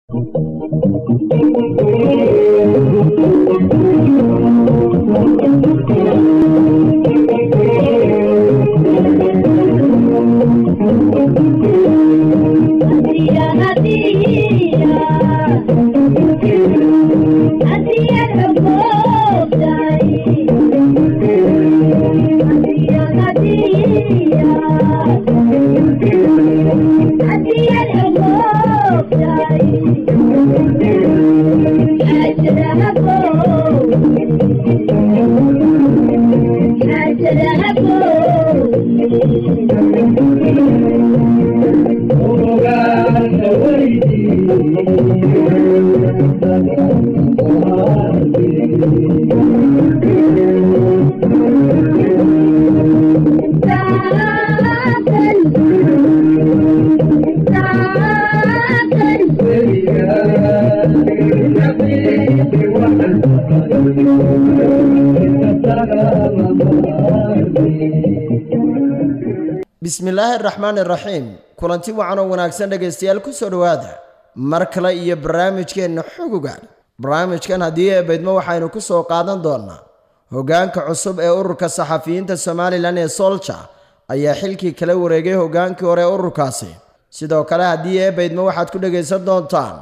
bismillaahi araxmaan iraxiim kulanti wacan oo wanaagsan dhegaystayaal ku soo dhowaada mar kale iyo barnaamijkeenna xogogan barnaamijkan haddii eebaydmo waxaynu ku soo qaadan doonnaa hoggaanka cusub ee ururka saxafiyiinta somalilan ee solja ayaa xilkii kala wareegay hoggaankii hore ee ururkaasi sidoo kale haddii eebaydmo waxaad ku dhegaysan doontaan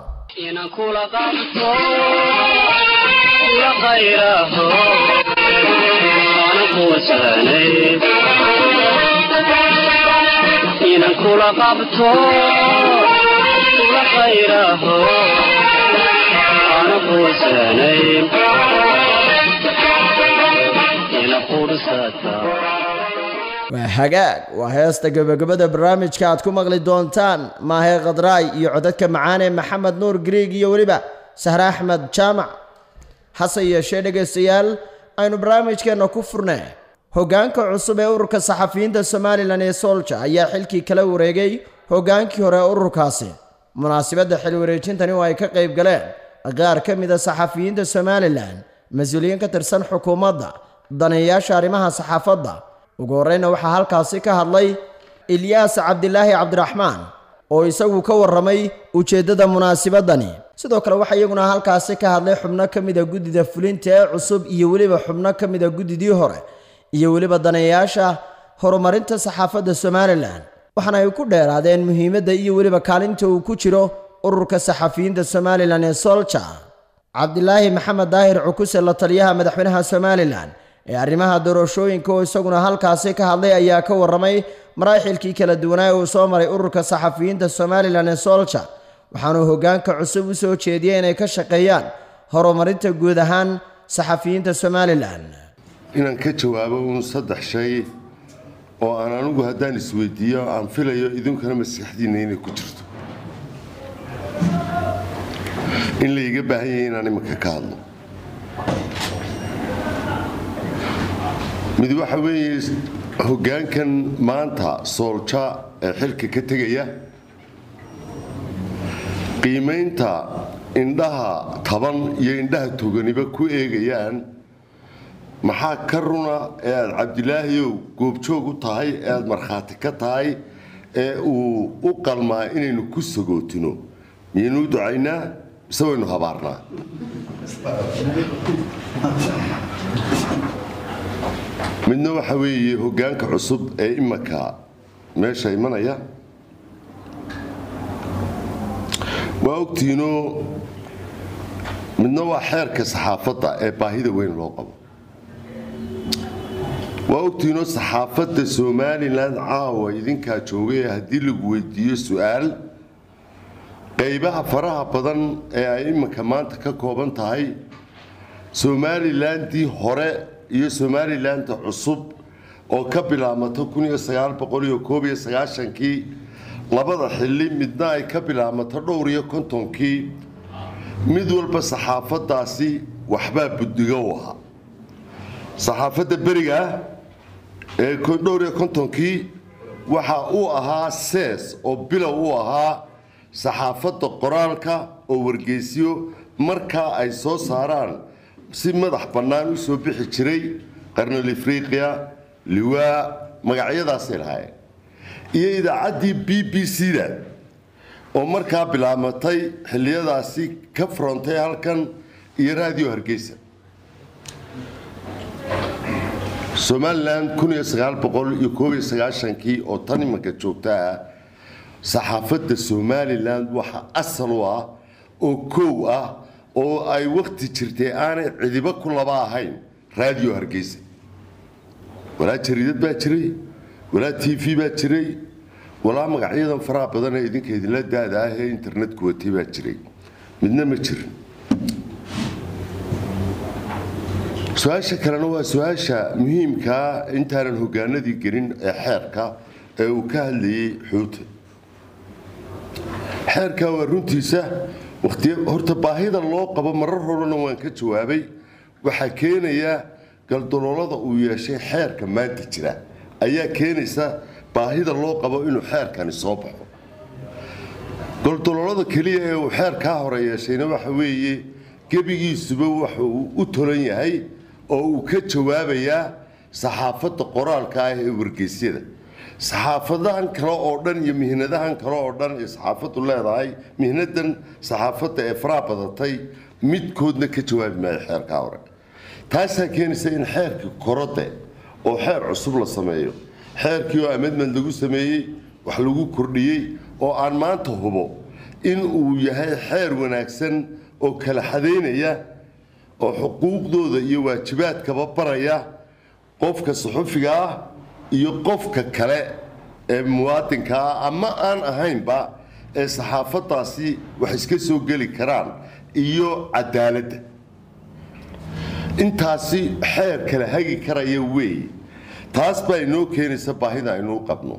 inan kula qabto kula khayraho ana quusanay ina qursata waa hagaag waa heesta gebagabada barnaamijka aad ku maqli doontaan maahee khadraay iyo codadka macaane maxamed nuur griig iyo weliba sahre axmed jaamac hase yeeshee dhegaystayaal aynu barnaamijkeenna ku furnee hoggaanka cusub ee ururka saxafiyiinta somalilan ee solja ayaa xilkii kala wareegay hoggaankii hore ee ururkaasi munaasabadda xil wareejintani oo ay ka qayb galeen qaar ka mida saxafiyiinta somalilan mas-uuliyiin ka tirsan xukuumadda daneeyaasha arrimaha saxaafadda ugu horreyna waxaa halkaasi ka hadlay ilyaas cabdilaahi cabdiraxmaan oo isagu ka warramay ujeeddada munaasabadani sidoo kale waxaa iyaguna halkaasi ka hadlay xubno ka mida guddida fulinta ee cusub iyo weliba xubno ka mida guddidii hore iyo weliba daneeyaasha horumarinta saxaafadda somalilan waxaana ay ku dheeraadeen muhiimadda iyo weliba kaalinta uu ku jiro ururka saxafiyiinta somalilan ee solja cabdilaahi maxamed daahir cukuse la taliyaha madaxweynaha somalilan ee arrimaha doorashooyinka oo isaguna halkaasi ka hadlay ayaa ka warramay maraaxilkii kala duwanaa uu soo maray ururka saxafiyiinta somalilan ee solja waxaanuu hoggaanka cusub u soo jeediyey inay ka shaqeeyaan horumarinta guud ahaan saxafiyiinta somalilan inaan ka jawaabo uun saddex shay oo aan anigu haddaan isweydiiyo aan filayo idinkuna maskaxdiinna inay ku jirto in layga baahan yahay inaan iminka ka hadlo mid waxa weeye hoggaankan maanta soolja ee xilka ka tegaya qiimaynta indhaha taban iyo indhaha toganiba ku eegayaan maxaa ka runa ee aada cabdilaahiyow goobjoog u tahay ee aada markhaati ka tahay ee uu u qalmaa inaynu ku sagootino miyaynuu ducaynaa mise waynu habaarnaa midna waxa weeye hoggaanka cusub ee imanka meesha imanaya waa ogtiinoo midna waa xeerka saxaafadda ee baahida weyn loo qabo waa ogtiinoo saxaafadda somalilan caawa idinkaa joogay haddii lagu weydiiyo su-aal qaybaha faraha badan ee ay iminka maanta ka kooban tahay somalilandii hore iyo somalilanda cusub oo ka bilaabmato kii labada xili midna ay ka bilaabmato dhowr iyo kontonkii mid walba saxaafadaasi waxbaa buddiga u ahaa saxaafadda beriga ee dhowr iyo kontonkii waxa uu ahaa sees oo bilow u ahaa saxaafadda qoraalka oo wargeysyo markaa ay soo saaraan si madax bannaan u soo bixi jiray qarnal ifriqiya liwaa magacyadaasay lahaayeen iyo idaacaddii b b c da oo markaa bilaamatay xilliyadaasi ka frontay halkan iyo raadiyo hargeysa somalilan kii oo tan imanka joogta ah saxaafadda somalilan waxa asal u ah oo kow ah oo ay wakhti jirtay aanay cidibo ku laba ahayn raadiyo hargeysa walaa jariidad baa jiray walaa t v baa jiray walaa magacyadan faraha badan ee idinka idinla daada ah ee internetku watay baa jiray midna ma jirin su-aasha kalena waa su-aasha muhiimkaa intaanan hogaanadii gelin ee xeerka ee uu ka hadlayay xuuta xeerka waa runtiisa waqtiya horta baahida loo qabo marar horena waan ka jawaabay waxaa keenaya galdaloolada uu yeeshay xeerka maanta jira ayaa keenaysa baahida loo qabo inuu xeerkani soo baxo galdaloolada keliya ee uu xeerkaa hore yeeshayna waxa weeye gebigiisuba waxa uu u tolan yahay oo uu ka jawaabayaa saxaafadda qoraalka ah ee wargeysyada saxaafadahan kale oo dhan iyo mihnadahan kale oo dhan ee saxaafaddu leedahay mihnadan saxaafadda ee faraha badatay midkoodna ka jawaabi maayo xeerkaa hore taasaa keenaysa in xeerkii korode oo xeer cusub la sameeyo xeerkii oo amedmed lagu sameeyey wax lagu kordhiyey oo aan maanta hubo in uu yahay xeer wanaagsan oo kala xadaynaya oo xuquuqdooda iyo waajibaadkaba baraya qofka suxufiga ah iyo qofka kale ee muwaadinka ah ama aan ahaynba ee saxaafadaasi wax iska soo geli karaan iyo cadaaladda intaasi xeer kala hagi karaya weeye taas baa inoo keenaysa baahida aynuu qabno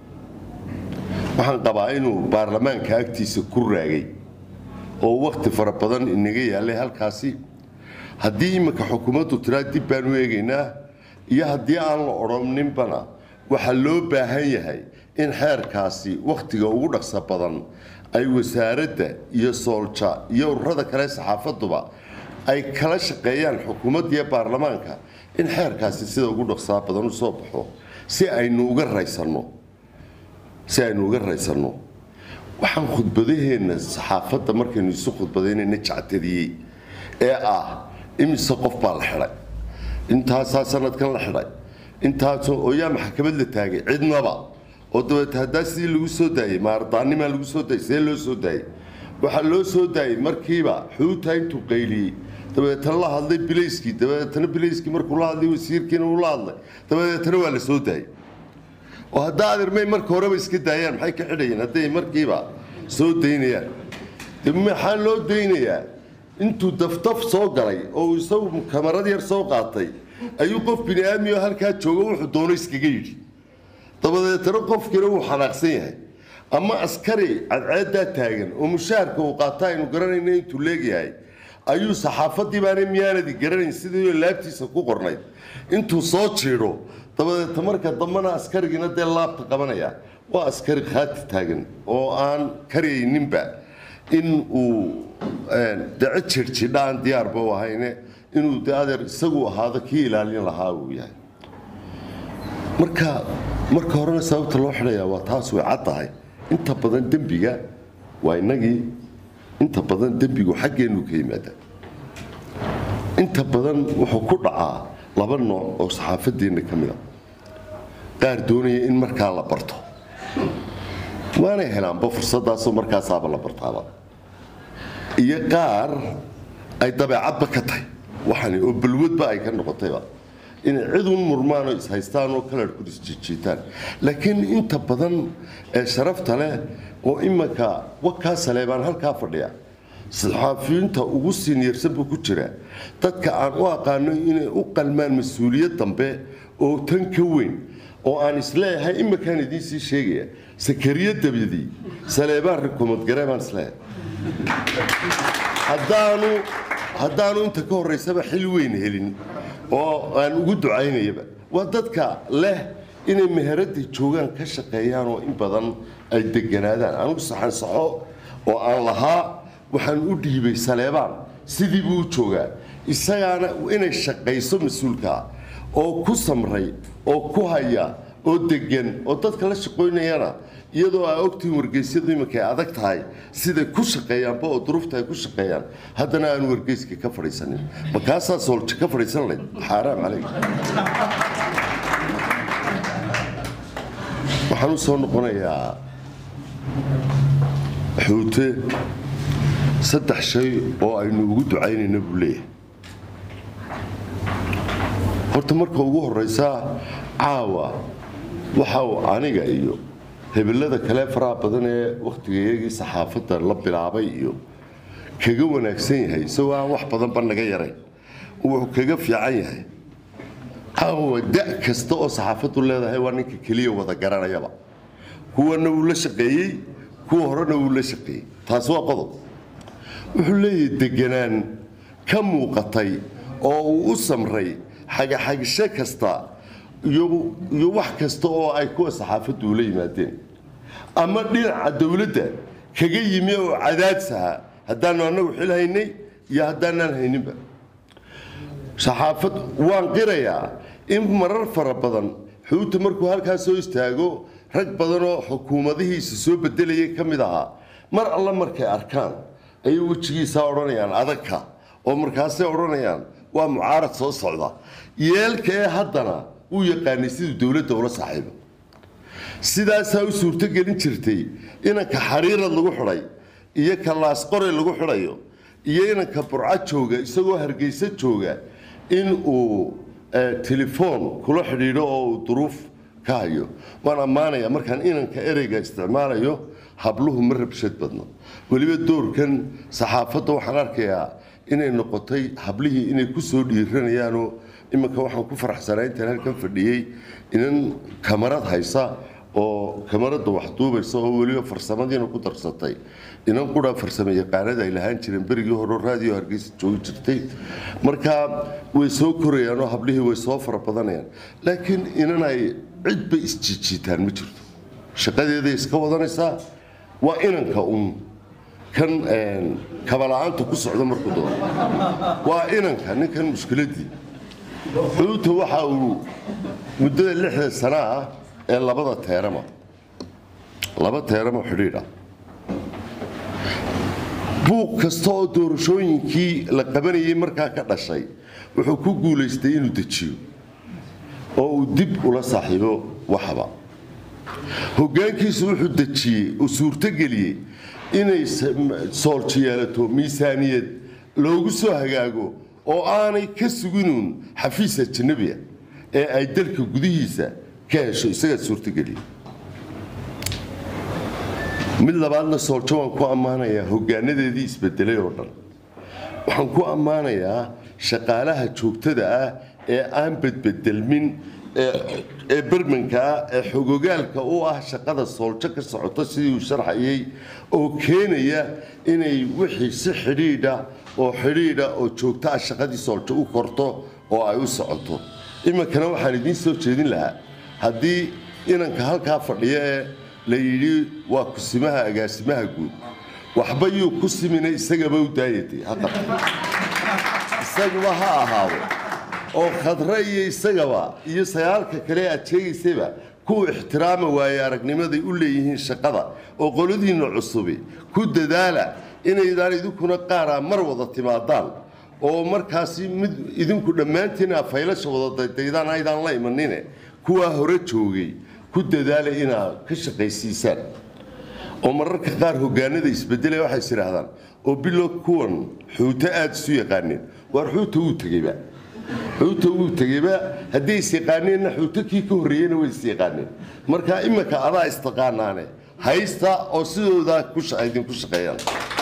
waxaan qabaa inuu baarlamaanka agtiisa ku raagay oo wakhti fara badan inaga yaallay halkaasi haddii iminka xukuumaddu tiraa dib baan u eegaynaa iyo haddii aan la odhaninbana waxaa loo baahan yahay in xeerkaasi wakhtiga ugu dhaqsa badan ay wasaaradda iyo soolja iyo ururada kale saxaafaduba ay kala shaqeeyaan xukuumadda iyo baarlamaanka in xeerkaasi sida ugu dhaqsaa badan u soo baxo si aynu uga raysanno si aynu uga raysanno waxaan khudbadaheenna saxaafadda markaynu isu khudbadaynayna jactadiyey ee ah imise qof baa la xidhay intaasaa sanadkan la xidhay intaasoo oo yaa maxkamad la taagay cidnaba oo dabeete haddaa sidii lagu soo daayey maardaanimaa lagu soo daayey see loo soo daayey waxaa loo soo daayey markiiba xuuta intuu qayliyey dabeetana la hadlay bilayskii dabeetana bilayskii markuu la hadlay wasiirkiina uu la hadlay dabeetana waa la soo daayey oo haddaa adeermay marka horeba iska daayaan maxay ka xidhayeen hadday markiiba soo daynayaan de maxaa loo daynayaa intuu daftaf soo galay oo uu isagu kamarad yar soo qaatay ayuu qof bini aadmi oo halkaa jooga wuxuu doono iskaga yidhi dabadeetana qofkiina wuu xanaaqsan yahay ama askari cadceeddaa taagan oo mushaharka uu qaata aynu garanayna intuu leegyahay ayuu saxaafadii baana miyaanadi garanayn sidii laabtiisa ku qornayd intuu soo jiidho dabadeeta marka dambena askarigiina dee laabta qabanaya waa askari khaati taagan oo aan karayninba in uu daco jirjidha aan diyaarba u ahayne inuu de adeer isagu ahaado kii ilaalin lahaa uu yahay marka marka horena sababta loo xidhayaa waa taas way cad tahay inta badan dembiga waa innagii inta badan dembigu xaggeenu ka yimaada inta badan wuxuu ku dhacaa laba nooc oo saxaafadeenna ka mida qaar doonaya in markaa la barto waanay helaanba fursadaasoo markaasaaba la bartaaba iyo qaar ay dabeecadba ka tahay waxani oo balwadba ay ka noqotayba inay cid un murmaan oo ishaystaan oo kalarhku isjijiitaan laakiin inta badan ee sharafta leh oo imanka wakaa saleebaan halkaa fadhiya saxaafiyiinta ugu siniyarsan buu ku jira dadka aan u aqaano inay u qalmaan mas-uuliyad dambe oo tan ka weyn oo aan isleeyahay imankaan idiin sii sheegaya sakariya dabadii saleebaan rikomadgare baan isleeyahay haddaanu haddaanu inta ka horraysaba xil weyn helin oo aan ugu ducaynayaba waa dadka leh inay meheradda joogaan ka shaqeeyaan oo in badan ay deganaadaan anugu saxansaxo oo aan lahaa waxaan u dhiibay saleebaan sidii buu u joogaa isagaana inay shaqayso mas-uulkaa oo ku samray oo ku haya oo degan oo dadka la shaqoynayana iyadoo aa ogtihiin wargeysyadu iminka ay adag tahay siday ku shaqeeyaanba oo duruufta ay ku shaqeeyaan haddana aan wargeyska ka fadhiisanin ma kaasaa soolja ka fadhiisan layd xaaraam calayk waxaan u soo noqonayaa xuute saddex shay oo aynu ugu ducaynayna buu leeyahay horta marka ugu horraysa caawa waxa uu aniga iyo hebellada kale faraha badan ee wakhtigayagii saxaafadda la bilaabay iyo kaga wanaagsan yahay isagoo aan wax badanba naga yarayn wuxuu kaga fiican yahay caawa da' kasta oo saxaafaddu leedahay waa ninka keliya wada garanayaba kuwana wuu la shaqeeyey kuwa horena wuu la shaqeeyey taasi waa qodob wuxuu leeyahay deganaan ka muuqatay oo uu u samray xagaxagisho kasta iyo iyo wax kasta oo ay kuwa saxaafaddu ula yimaadeen ama dhinaca dowladda kaga yimi oo cadaadsaha haddaanu annagu xil haynay iyo haddaanaan hayninba saxaafad waan qirayaa in marar fara badan xuuta markuu halkaa soo istaago rag badan oo xukuumadihiisa soo bedelayay ka mid ahaa mar alla markay arkaan ayay wejigiisaa odhanayaan adagka oo markaasay odhanayaan waa mucaarad soo socda yeelka ee haddana uu yaqaanay siduu dowladda ula saaxiibo sidaasaa u suurtogelin jirtay inanka xariirad lagu xidhay iyo ka laasqoray lagu xidhayo iyo inanka burco jooga isagoo hargeysa jooga in uu telefoon kula xidhiidho oo uu duruuf ka hayo waan ammaanayaa markaan inanka ereyga isticmaalayo habluhu ma rabshad badno weliba doorkan saxaafadda waxaan arkayaa inay noqotay hablihii inay ku soo dhiiranayaanoo iminka waxaan ku faraxsanaa intaan halkan fadhiyey inan kamarad haysa oo kamaradda wax duubaysa oo weliba farsamadiina ku darsatay inan qura farsamo yaqaanada ay lahaan jireen berigii hore raadiyo hargeysa joogi jirtay marka way soo korayaan oo hablihii way soo fara badanayaan laakiin inan ay cidba isjijiitaan ma jirto shaqadeeday iska wadanaysaa waa inanka un kan kabala-aanta ku socda markuu doono waa inanka ninkan mushkiladii xuuta waxa uu muddada lixda sana ah ee labada teerama laba teerama xidhiidha buuq kasta oo doorashooyinkii la qabanayay markaa ka dhashay wuxuu ku guulaystay inuu dejiyo oo uu dib ula saaxiibo waxba hoggaankiisu wuxuu dejiyey oo suurtogeliyey inay soolji yeelato miisaaniyad loogu soo hagaago oo aanay ka suginuun xafiis ajanabiya ee ay dalka gudihiisa ka hesho isagaa suurtogeliya mid labaadna sooljo waan ku ammaanayaa hoggaanadeedii isbedelay oo dhan waxaan ku ammaanayaa shaqaalaha joogtada ah ee aan bedbedelmin ee bermanka ah ee xogogaalka u ah shaqada sooljo ka socota sidii uu sharxayay oo keenaya inay wixii si xidhiidha oo xidhiidha oo joogto ah shaqadii sooljo u korto oo ay u socoto iminkana waxaan idiin soo jeedin lahaa haddii inanka halkaa fadhiya ee la yidhi waa kusimaha agaasimaha guud waxba yuu ku simina isagaba u daayatay ha qabtay isaguba ha ahaado oo khadre iyo isagaba iyo sagaalka kale aad sheegaysayba kuwa ixtiraama waaye aragnimaday u leeyihiin shaqada oo qoladiinna cusubi ku dadaala inaydaan idinkuna qaaraa mar wada timaadaan oo markaasi mid idinku dhammaantiin aa faylasha wada daydaydaan aydaan la imanine kuwaa hore joogay ku dadaala inaad ka shaqaysiisaan oo mararka qaar hoggaanada isbedelaya waxay is idhaahdaan oo bilo kuwan xuuto aada isu yaqaaneen waar xuuta wuu tegeyba xuuta wuu tegeyba hadday is yaqaaneenna xuuto kii ka horreeyeyna way is yaqaaneen marka iminka adaa istaqaanaane haysta oo sidoodaa idinku shaqeeyaan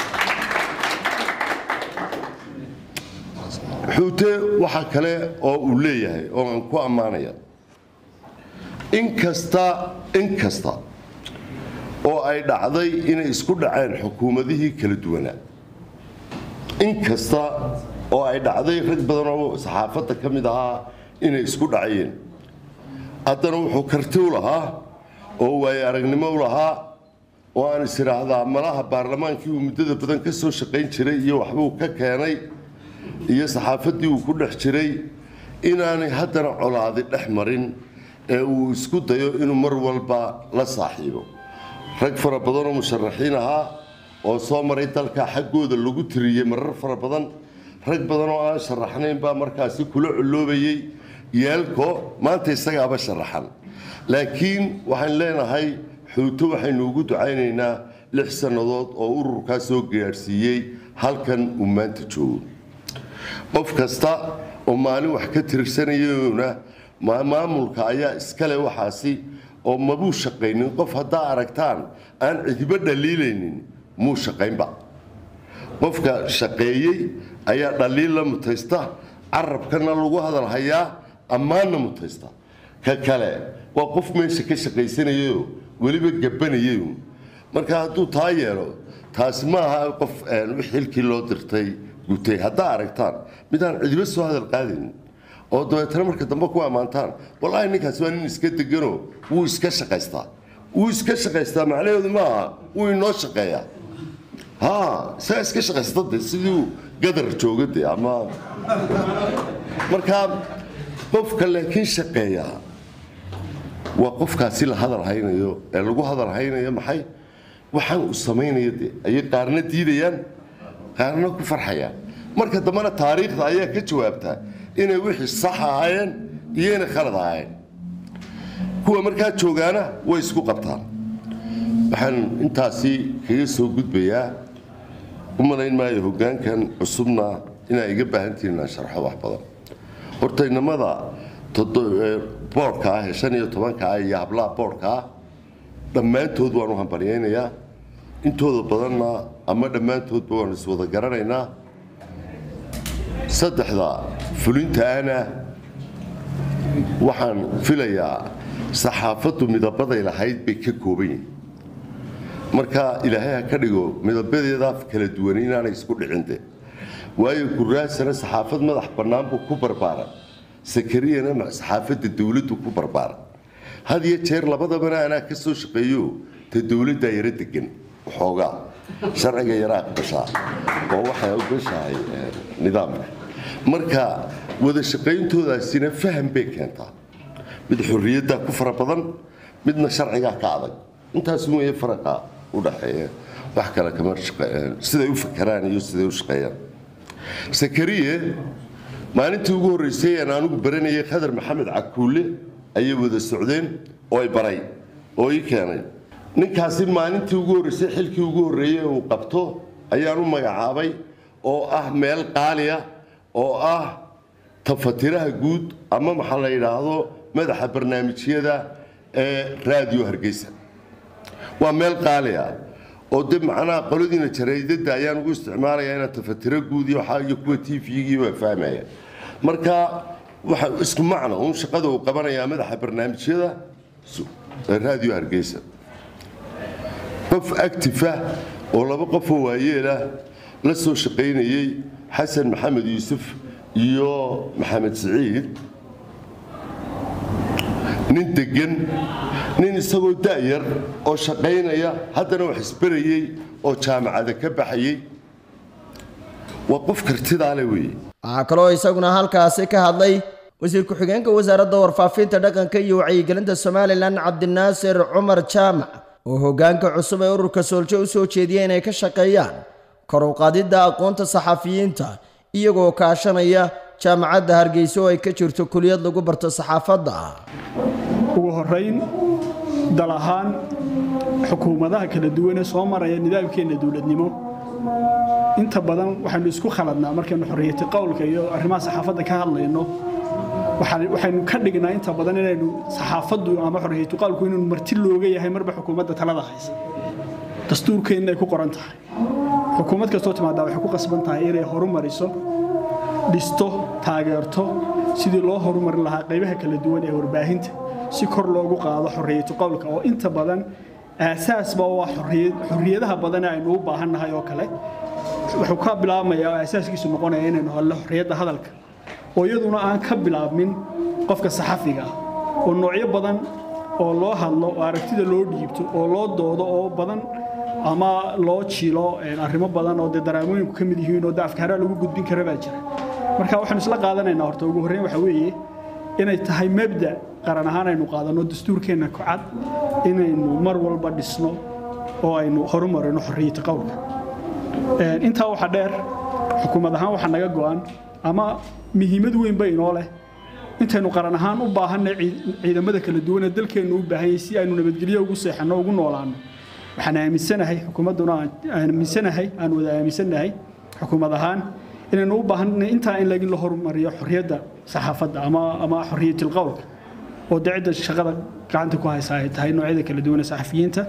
xuute waxa kale oo uu leeyahay oo aan ku ammaanaya inkasta in kasta oo ay dhacday inay isku dhaceen xukuumadihii kala duwanaa in kasta oo ay dhacday rag badan oo saxaafadda ka mid ahaa inay isku dhacayeen haddana wuxuu karti u lahaa oo waayo aragnimo u lahaa oo aan is idhaahdaa malaha baarlamaankii uu muddada badan ka soo shaqayn jiray iyo waxbuu ka keenay iyo saxaafaddii uu ku dhex jiray inaanay haddana colaadi dhex marin ee uu isku dayo inuu mar walba la saaxiibo rag fara badan oo musharaxiin ahaa oo soo maray dalka xaggooda lagu tiriyey marar fara badan rag badan oo aan sharaxnayn baa markaasi kula culoobayey yeelko maanta isagaaba sharaxan laakiin waxaan leenahay xuuto waxaynu ugu ducaynaynaa lix sannadood oo ururkaa soo gaadhsiiyey halkan uu maanta joogo qof kasta oo maalin wax ka tirsanayona maamulka ayaa iskale waxaasi oo mabuu shaqaynin qof haddaa aragtaan aan cidibo dhaliilaynin muu shaqaynba qofka shaqeeyey ayaa dhaliil la mutaysta carabkana lagu hadalhayaa ammaanna mutaysta ka kale waa qof meesha ka shaqaysanayayo weliba gabanayay marka hadduu taa yeelo taasi ma aha qof xilkii loo dirtay gutay haddaa aragtaan midaan cidibo soo hadal qaadaynin oo dabeetana marka dambe ku ammaantaan wallaahi ninkaasi waa nin iska degano wuu iska shaqaystaa wuu iska shaqaystaa macnaheedu maaha wuu inoo shaqeeyaa ha isagaa iska shaqaysta de siduu gadar jooga de ama marka qofka laakiin shaqeeya waa qofkaasi la hadal haynayo ee lagu hadal haynayo maxay waxaan uu samaynayo de ayay qaarna diidayaan qaarna ku farxayaan marka dambena taariikhda ayaa ka jawaabtaa inay wixii sax ahaayeen iyo inay khalad ahaayeen kuwa markaa joogaana way isku qabtaan waxaan intaasi kaga soo gudbayaa u malayn maayo hoggaankan cusubna inaa iga baahantihiin inaan sharxo wax badan horta inamada boodhka ah ee shan iyo tobanka ah iyo hablaha boodhka ah dhammaantood waan u hambalyaynayaa intooda badanna ama dhammaantoodba waan iswada garanaynaa saddexda fulintaana waxaan filayaa saxaafaddu midabaday lahayd bay ka kooban yihin marka ilaahay ha ka dhigo midabadeeda kala duwan inaanay isku dhicinde waayo guraasana saxaafad madax bannaan buu ku barbaaran sakariyana saxaafadda dowladdu ku barbaaran had iyo jeer labadabana anaa ka soo shaqeeyo ta dowladdaa yaro degan waxoogaa sharciga yaraa aqbashaa oo waxay ogashahay nidaamka marka wada shaqayntoodaasina faham bay keentaa mid xorriyaddaa ku fara badan midna sharcigaa ka adag intaas weeye faraqa u dhaxeeya wax kale kama siday u fakaraan iyo siday u shaqeeyaan sakariye maalintii ugu horreysay aan anigu baranayay khadar maxamed cakuule ayay wada socdeen oo ay baray oo ii keenay ninkaasi maalintii ugu horreysay xilkii ugu horreeyey uu qabto ayaan u magacaabay oo ah meel qaaliya oo ah tafatiraha guud ama maxaa la yidhaahdo madaxa barnaamijyada ee raadiyo hargeysa waa meel qaaliya oo de macnaha qoladiina jaraydada ayaan ugu isticmaalaya inaan tafatiro guud iyo waxaa iyo kuwa t v-gii waa fahmaya marka waxa isku macno uun shaqada uu qabanayaa madaxa barnaamijyada raadiyo hargeysa qof actifa oo laba qofoo waayeelah la soo shaqaynayey xasan maxamed yuusuf iyo maxamed siciid nin degan nin isagoo da'yar oo shaqaynaya haddana wax isbarayey oo jaamacada ka baxayey waa qof kartidaale weeye waxaa kaloo isaguna halkaasi ka hadlay wasiir ku-xigeenka wasaaradda warfaafinta dhaqanka iyo wacyigelinta somalilan cabdinaasir cumar jaamac oo hoggaanka cusub ee ururka sooljo u soo jeediyay inay ka shaqeeyaan kor u qaadidda aqoonta saxafiyiinta iyagoo kaashanaya jaamacadda hargeysa oo ay ka jirto kuliyad lagu barto saxaafadda ugu horayn dal ahaan xukuumadaha kala duwan ee soo maraya nidaamkeenna dowladnimo inta badan waxaynu isku khaladnaa markaynu xorriyati qowlka iyo arrimaha saxaafadda ka hadlayno waxaynu ka dhignaa inta badan inaynu saxaafaddu ama xorriyatu qowlku inuu marti looga yahay marba xukuumadda talada haysa dastuurkeenna ay ku qoran tahay xukuumad kastoo timaadaa waxay ku qasban tahay inay horumariso dhisto taageerto sidii loo horumarin lahaa qaybaha kala duwan ee warbaahinta si kor loogu qaado xorriyatu qowlka oo inta badan aasaasba waa xorriyadaha badan ee aynu u baahannahay oo kale wuxuu ka bilaabmayaa oo aasaaskiisu noqonaya inaynu helno xorriyadda hadalka oo iyaduna aan ka bilaabmin qofka saxafiga ah oo noocyo badan oo loo hadlo oo aragtida loo dhiibto oo loo doodo oo badan ama loo jiilo arrimo badan oo dee daraamooyinku ka mid yihiin oo de afkaaraa lagu gudbin kara baa jira marka waxaanu isla qaadanaynaa horta ugu horreyn waxa weeye inay tahay mabda qaran ahaan aynu qaadanno dastuurkeenna kocad inaynu mar walba dhisno oo aynu horumarino xorriyata qowlka intaa waxaa dheer xukuumad ahaan waxaa naga go'an ama muhiimad weyn ba inoo leh intaynu qaran ahaan u baahanay ciidamada kala duwan ee dalkeennu u baahan yahay si aynu nabadgelyo ugu seexanno ugu noolaanno waxaan aaminsanahay xukuumadduna aan aaminsanahay aan wada aaminsanahay xukuumad ahaan inaynu u baahanay intaa in lagin la horumariyo xorriyadda saxaafadda ama ama xorriyatil qowlka oo dee cidda shaqada gacanta ku haysa ay tahay noocyada kala duwan ee saxafiyiinta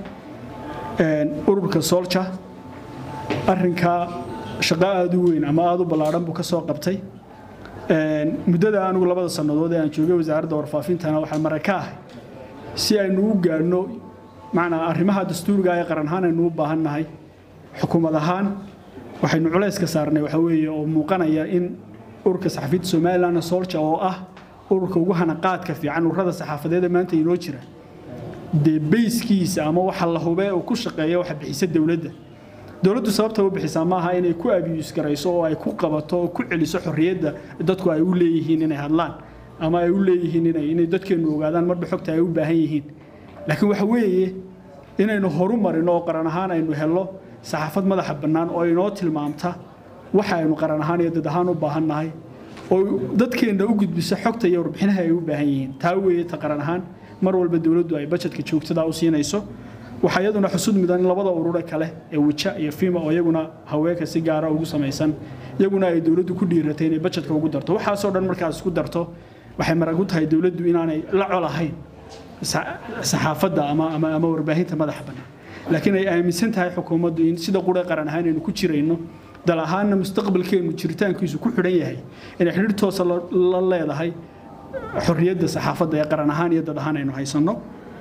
ururka solja arrinkaa shaqo aada u weyn ama aada u ballaadhan buu ka soo qabtay muddada anigu labada sannadood ee aan joogay wasaaradda warfaafintana waxaan mara ka ahay si aynu u gaadhno macnaa arrimaha dastuuriga ee qaran ahaan aynu u baahan nahay xukuumad ahaan waxaynu culayska saarnay waxa weeye oo muuqanaya in ururka saxafiyiinta somalilan solja oo ah ururka ugu hanaqaadka fiican ururada saxaafadeed ee maanta inoo jira dee bayskiisa ama waxa la hubee uu ku shaqeeya waxa bixisa dowladda dowladdu sababta u bixisaa maaha inay ku abiyuus garayso oo ay ku qabato oo ku celiso xorriyadda dadku ay u leeyihiin inay hadlaan ama ay u leeyihiin inay inay dadkeennu ogaadaan marba xogta ay u baahan yihiin laakiin waxa weeye inaynu horu marino oo qaran ahaan aynu helno saxaafad madaxa bannaan oo inoo tilmaamta waxa aynu qaran ahaan iyo dad ahaan u baahan nahay oo dadkeenna u gudbiso xogta iyo warbixinaha ay u baahan yihiin taa weeye ta qaran ahaan mar walba dowladdu ay bajetka joogtada u siinayso waxaa iyaduna xusud mudan in labada urure kale ee wija iyo fima oo iyaguna haweenka si gaara ugu samaysan iyaguna ay dowladdu ku dhiiratay inay bajetka ugu darto waxaasoo dhan markaas isku darto waxay marag u tahay dowladdu inaanay la colahayn saxaafadda ama ama ama warbaahinta madaxa bannaan laakiin ay aaminsan tahay xukuumaddu in sida qure qaran ahaan aynu ku jirayno dal ahaanna mustaqbalkeennu jiritaankiisu ku xidhan yahay inay xidhiir toosa la leedahay xorriyadda saxaafadda ee qaran ahaan iyo dad ahaan aynu haysanno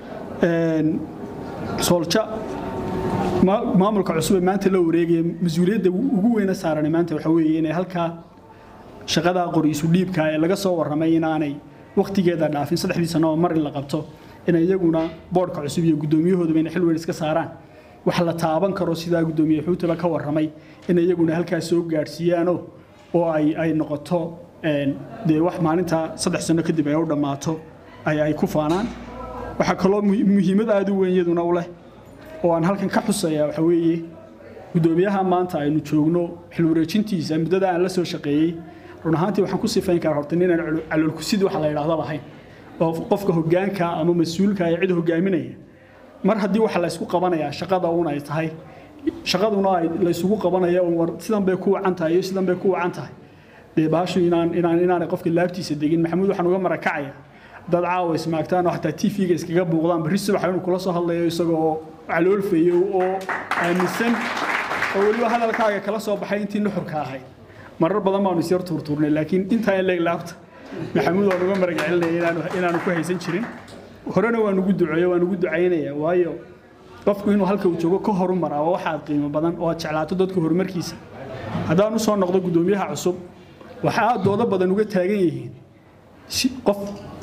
soolja maamulka cusub ee maanta la wareegaya mas-uuliyadda ugu weyna saaran maanta waxa weeye inay halkaa shaqadaa qoriisu dhiibka ee laga soo warramay inaanay wakhtigeeda dhaafin saddexdii sano oo mar in la qabto inay iyaguna boodhka cusub iyo guddoomiyahoodaba inay xil weyn iska saaraan wax la taaban karo sidaa guddoomiye xuutaba ka warramay inay iyaguna halkaas soo gaadhsiiyaano oo ay ay noqoto dee wax maalintaa saddex sano kadib ay u dhammaato ay ay ku faanaan waxaa kaloo muhiimad aada u weyn iyaduna u leh oo aan halkan ka xusaya waxa weeye guddoomiyaha maanta aynu joogno xil wareejintiisa muddada aan la soo shaqeeyey run ahaantii waxaan ku sifayn karaa horta ninaan caloolkusid waxa la yidhaahdo lahayn oo qofka hoggaanka ama mas-uulka ee cid hogaaminaya mar haddii waxa laysku qabanayaa shaqada un ay tahay shaqaduna ay laysugu qabanaya un war sidan bay ku wacan tahay iyo sidan bay ku wacan tahay dee baashu inaan inaan inaanay qofka laabtiisa degin maxamuud waxaan uga marakacaya dad caawa ismaagtaan oo xataa tv-ga iskaga buuqdaan barri subaxa inuu kula soo hadlayo isagoo caloolfayo oo aaminsan oo weliba hadalkaaga kala soo baxay intii nuxurka ahayd marar badan baanu isyar tuurtuurnay laakiin intaa in leeg laabta maxamuud waan uga marag celinaya inaanu ku haysan jirin horena waan ugu duceeyo waan ugu ducaynaya waayo qofku inuu halka uu joogo ka horumar waa waxaad qiimo badan oo aad jeclaato dadka horumarkiisa haddaan usoo noqdo guddoomiyaha cusub waxa aad doodo badan uga taagan yihiin qof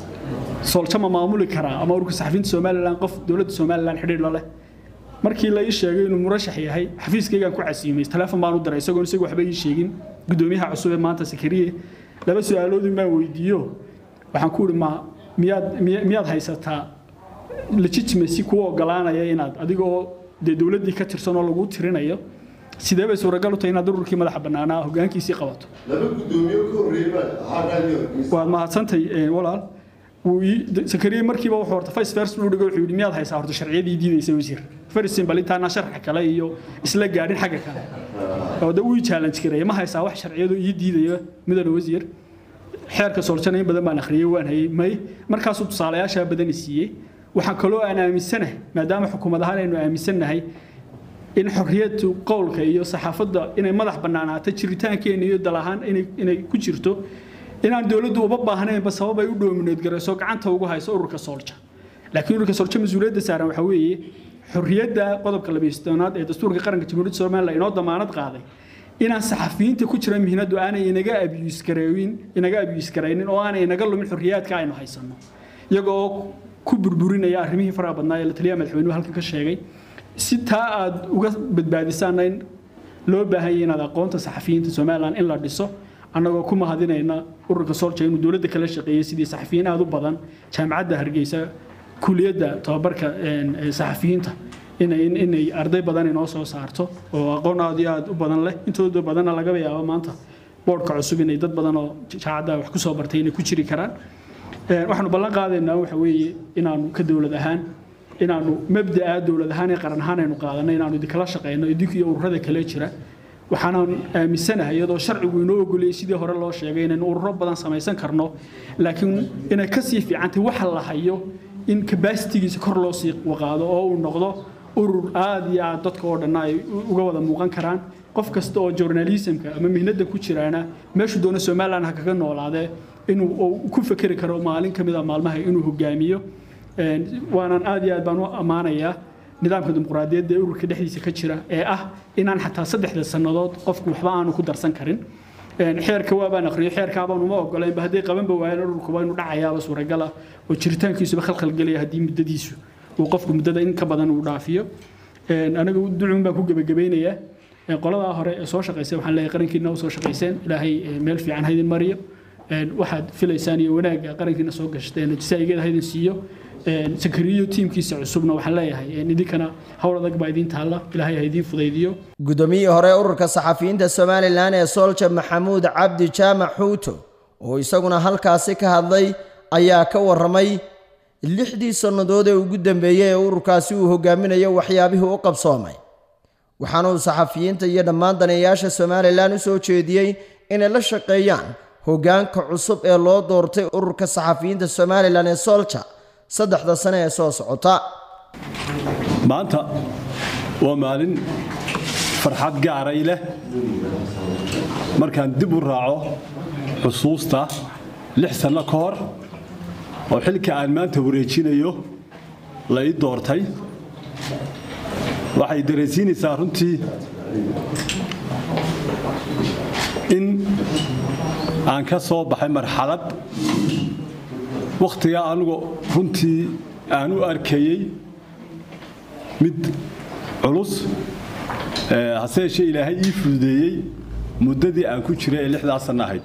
soolja maamuli karaa ama ururka saxafiyiinta somalilan qof dowladda somalilan xidhiir la leh markii la ii sheegay inuu murashax yahay xafiiskaygaan ku casiimay teleefon baan u diray isagoon isagu waxba ii sheegin guddoomiyaha cusub ee maanta sakariye laba su-aaloodin baan weydiiyo waxaan ku ihi ma miyaad miyaad haysataa legitimacy kuwa ogolaanaya inaad adigoo dee dowladdii ka tirsan oo lagu tirinayo sidee bay suuragal u tahay inaad ururkii madaxa bannaanaa hoggaankiisii qabato laba guddoomiye ka horreeyay waad mahadsantay walaal sakariye markiiba wuxuu horta vice first uu dhigo wuxuu yidhi miyaad haysaa horta sharciyadii diidaysa wasiir farisin bal intaana sharxa kale iyo isla gaadhin xagga kale oo da uu challenge gareeya ma haysaa wax sharciyadu ii diidaya midana wasiir xeerka soolshana in badan baan akhriyey waan hayay may markaasuu tusaalayaashaa badani siiyey waxaan kaloo aan aaminsanahay maadaama xukuumad ahaan aynu aaminsannahay in xorriyadu qowlka iyo saxaafadda inay madax bannaanaato jiritaankeena iyo dal ahaan inay ku jirto inaan dowladdu uba baahnaynba sabab ay u dhoomineed garayso gacanta ugu hayso ururka soolja laakiin ururka soolja mas-uuliyadda saaran waxaa weeye xorriyadda qodobka labaystoonaad ee dastuurka qaranka jamhuuriyadda somalilan inoo damaanad qaaday inaan saxafiyiinta ku jira mihnadu aanay inaga abiyuus gareewin inaga abiyuus garaynin oo aanay inaga lumin xorriyaadka aynu haysanno iyagoo ku burburinaya arrimihii faraha badnaa ee la taliyaha madaxweynuhu halkan ka sheegay si taa aad uga badbaadisaana in loo baahan yahay inaad aqoonta saxafiyiinta somalilan in la dhiso annagoo ku mahadinayna ururka solja inuu dowladda kala shaqeeyey sidii saxafiyiin aad u badan jaamacadda hargeysa kuliyadda tababarka saxafiyiinta inay arday badan inoo soo saarto oo aqoon aad iyo aad u badan leh intooda badanna lagaba yaabo maanta boodhka cusub inay dad badan oo jaacadda wax ku soo bartay inay ku jiri karaan waxaanu ballan qaadaynaa waxa weeye inaanu ka dowlad ahaan inaanu mabda'a dowlad ahaan ee qaran ahaan aynu qaadanay inaanu idinkala shaqeyno idinku iyo ururada kale jira waxaanaan aaminsanahay iyadoo sharcigu inoo ogolayay sidii hore loo sheegay inaynu ururo badan samaysan karno laakiin inay kasii fiicantay waxa la hayo in kabasitigiisa kor loo sii waqaado oo uu noqdo urur aad iyo aad dadka oo dhanna ay uga wada muuqan karaan qof kasta oo journalismka ama mihnada ku jiraana meeshuu doono somaliland ha kaga noolaadee inuu ku fekeri karo maalin ka mid a maalmaha inuu hogaamiyo waanaan aad iyo aad baan u ammaanayaa nidaamka dimuqraadiyadda ee ururka dhexdiisa ka jira ee ah inaan xataa saddexda sannadood qofku waxba aanu ku darsan karin xeerka waabaan aqriyo xeerkaabaan uma ogolaynba hadday qabanba waayaan ururkuba inuu dhacayaaba suuragala oo jiritaankiisuba khalkhalgelaya haddii muddadiisu uu qofku muddada in ka badan uu dhaafiyo aniga ducun baan ku gebagabaynayaa qoladaa hore ee soo shaqaysay waxaan leeyahay qarankiina u soo shaqayseen ilaahay meel fiican haydin mariyo waxaad filaysaan iyo wanaagga qarankiina soo gashteen jasaa'igeeda haydin siiyo sakariyo tiimkiisa cusubna waxaan leeyahay idinkana howl adag baa idiin taalla ilaahay ha idiin fudaydiyo guddoomiyihii hore ururka saxafiyiinta somalilan ee soolja maxamuud cabdi jaamac xuuto oo isaguna halkaasi ka hadlay ayaa ka warramay lixdii sannadood ee ugu dambeeyey ee ururkaasi uu hogaaminayo waxyaabihii u qabsoomay waxaana uu saxafiyiinta iyo dhammaan daneeyaasha somalilan u soo jeediyey inay la shaqeeyaan hoggaanka cusub ee loo doortay ururka saxafiyiinta somalilan ee soolja saddexda sane ee soo socota maanta waa maalin farxad gaaray leh markaan dib u raaco xusuusta lix sanno ka hor oo xilka aan maanta wareejinayo la ii doortay waxay dareensiinaysaa runtii in aan ka soo baxay marxalad wakhtigaa anugu runtii aan u arkayey mid culus hase yeeshee ilaahay ii fududeeyey muddadii aan ku jiray ee lixdaa sanno ahayd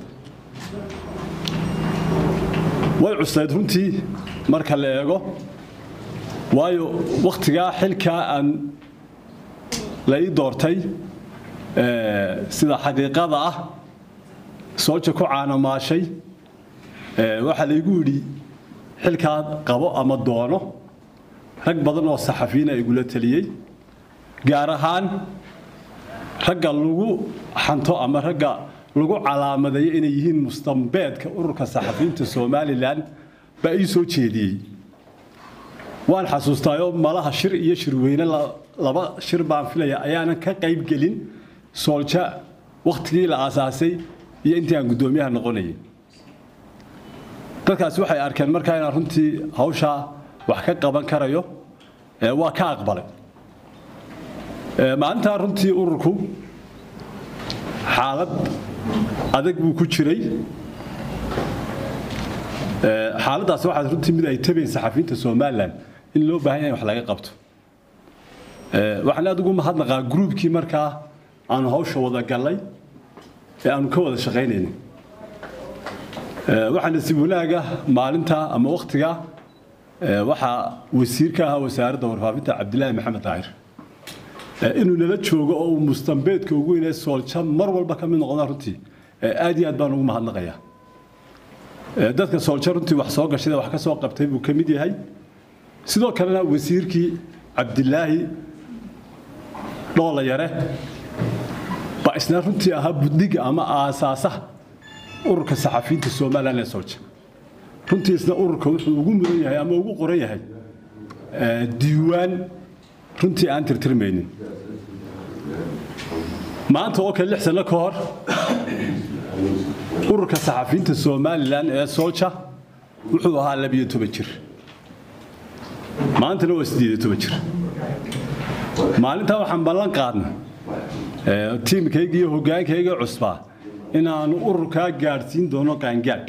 way cuslayd runtii marka la eego waayo wakhtigaa xilkaa aan la ii doortay sida xaqiiqada ah sooja ku caanamaashay waxaa laygu yidhi xilkaa qabo ama doono rag badan oo saxafiyiina igula taliyey gaar ahaan ragga lagu xanto ama ragga lagu calaamadeeyo inay yihiin mustambeedka ururka saxafiyiinta somalilan baa ii soo jeediyey waan xasuustaayo malaha shir iyo shirweyne laba shir baan filaya ayaanan ka qayb gelin soolja wakhtigii la aasaasay iyo intii aan guddoomiyaha noqonayay dadkaasi waxay arkeen markaa inaan runtii hawshaa wax ka qaban karayo waa ka aqbalay maalintaa runtii ururku xaalad adag buu ku jiray xaaladdaas waxaa runtii mid ay tabayn saxafiyiinta somalilan in loo baahan yahay wax laga qabto waxaan aad ugu mahadnaqaa gruubkii markaa aanu hawsha wada gallay ee aanu ka wada shaqaynaynay waxaa nasiib wanaaga maalintaa ama wakhtigaa waxaa wasiir ka ahaa wasaaradda warfaafinta cabdilaahi maxamed daahir inuu nala joogo oo uu mustambeedka ugu weynee soolja mar walba ka mid noqda runtii aad iyo aad baan ugu mahadnaqayaa dadka soolja runtii wax soo gashay wax ka soo qabtay buu ka mid yahay sidoo kalena wasiirkii cabdilaahi dhoola yare baa isna runtii ahaa buddiga ama aasaasaha ururka saxafiyiinta somalilan ee soolja runtii isna ururka wuxuu ugu mudan yahay ama ugu qoran yahay diiwaan runtii aan tirtirmaynin maanta oo kale lix sanno ka hor ururka saxafiyiinta somalilan ee soolja wuxuu ahaa labiyo toban jir maantana waa siddeed iyo toban jir maalintaa waxaan ballan qaadnay tiimkayga iyo hoggaankayga cusbaa inaanu ururkaa gaadhsiin doono qaangaadh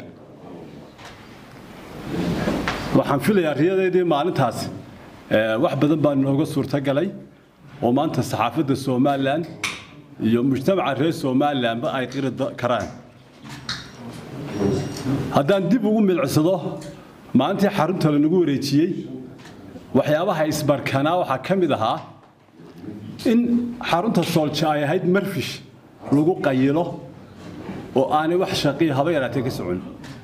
waxaan filayaa riyadeedii maalintaasi wax badan baa nooga suurtagalay oo maanta saxaafadda somalilan iyo mujtamaca reer somalilanba ay qiri karaan haddaan dib ugu milcsado maalintii xarunta lanagu wareejiyey waxyaabaha isbarkanaa waxaa ka mid ahaa in xarunta soolja ay ahayd marfish lagu qayilo oo aanay wax shaqiya haba yaraatee ka socon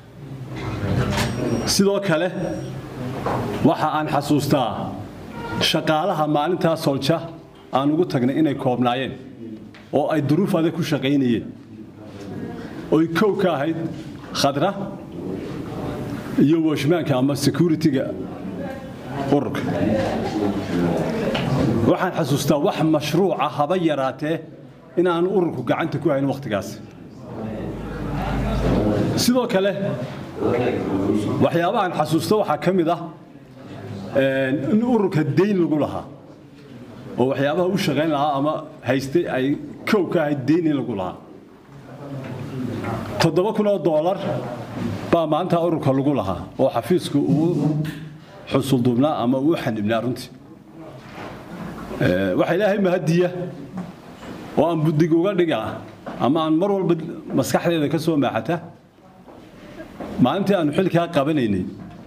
sidoo kale waxa aan xasuustaa shaqaalaha maalintaa soolja aan ugu tagnay inay koobnaayeen oo ay duruuf adag ku shaqaynayeen oy kow ka ahayd khadra iyo washmaanka ama security-ga ururka waxaan xasuustaa wax mashruuca haba yaraatee in aan ururku gacanta ku hayn wakhtigaas sidoo kale waxyaabahaan xasuusto waxaa ka mid ah in ururka dayn lagu lahaa oo waxyaabaha u shaqayn lahaa ama haystay ay kow ka ahayd dayn in lagu lahaa toddoba kun oo doolar baa maanta ururka lagu lahaa oo xafiisku uu xusulduubnaa ama uu xanibnaa runtii waxa ilaahay mahadiya oo aan buddig uga dhigaa ama aan mar walba maskaxdeeda ka soo maaxata maalintii aanu xilkaa qabanaynay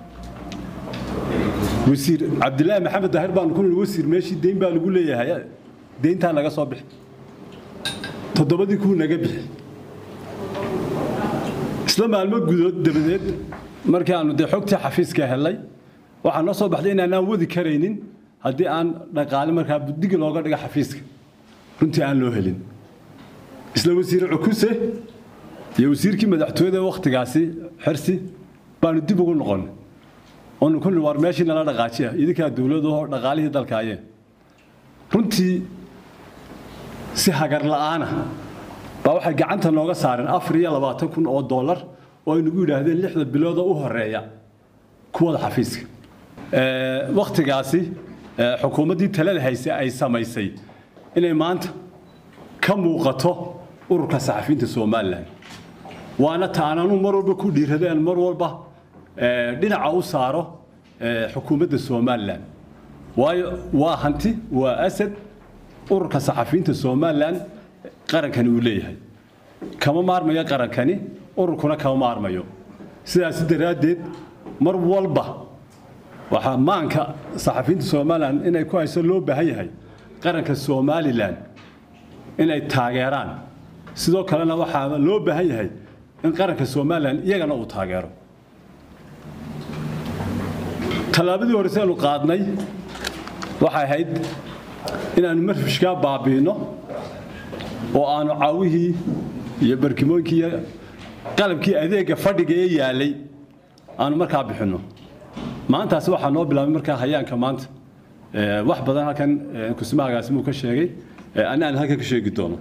wasiir cabdilaahi maxamed daahir baanu ku nidhi wasiir meeshii deyn baa lagu leeyahay deyntaa naga soo bixi toddobadii kuu naga bixi isla maalmo gudood dabadeed markii aanu dee xogtii xafiiska helay waxaa noo soo baxday inaanaan wadi karaynin haddii aan dhaqaale markaa buddiga looga dhiga xafiiska runtii aan loo helin isla wasiir cukuse iyo wasiirkii madaxtooyada wakhtigaasi xirsi baanu dib ugu noqonnay oonu ku war meeshii nala dhaqaajiya idinkaa dowladoo dhaqaalihii dalkaayeen runtii si hagar la'aana baa waxay gacanta nooga saareen afar iyo labaatan kun oo dollar oo ay nagu yidhaahdeen lixda bilood oo u horeeya kuwada xafiiska wakhtigaasi xukuumaddii talada hayse ay samaysay inay maanta ka muuqato ururka saxafiyiinta somalilan waana ta aan anu mar walba ku dhiiradeen mar walba dhinaca u saaro xukuumadda somalilan waayo waa hanti waa asad ururka saxafiyiinta somalilan qarankani uu leeyahay kama maarmayo qarankani ururkuna kama maarmayo sidaas daraaddeed mar walba waxaa maanka saxafiyiinta somalilan inay ku hayso loo baahan yahay qaranka somalilan inay taageeraan sidoo kalena waxaa loo baahan yahay in qaranka somalilan iyagana uu taageero tallaabadii horese aanu qaadnay waxay ahayd inaannu marfishkaa baabi'inno oo aanu caawihii iyo barkimooyinkii iyo qalabkii adeegga fadhiga ee yaallay aanu markaa bixinno maantaasi waxaa noo bilaabay markaa hayaanka maanta wax badan halkan kusmaagaasi muu ka sheegay ana aan halkan ka sheegi doono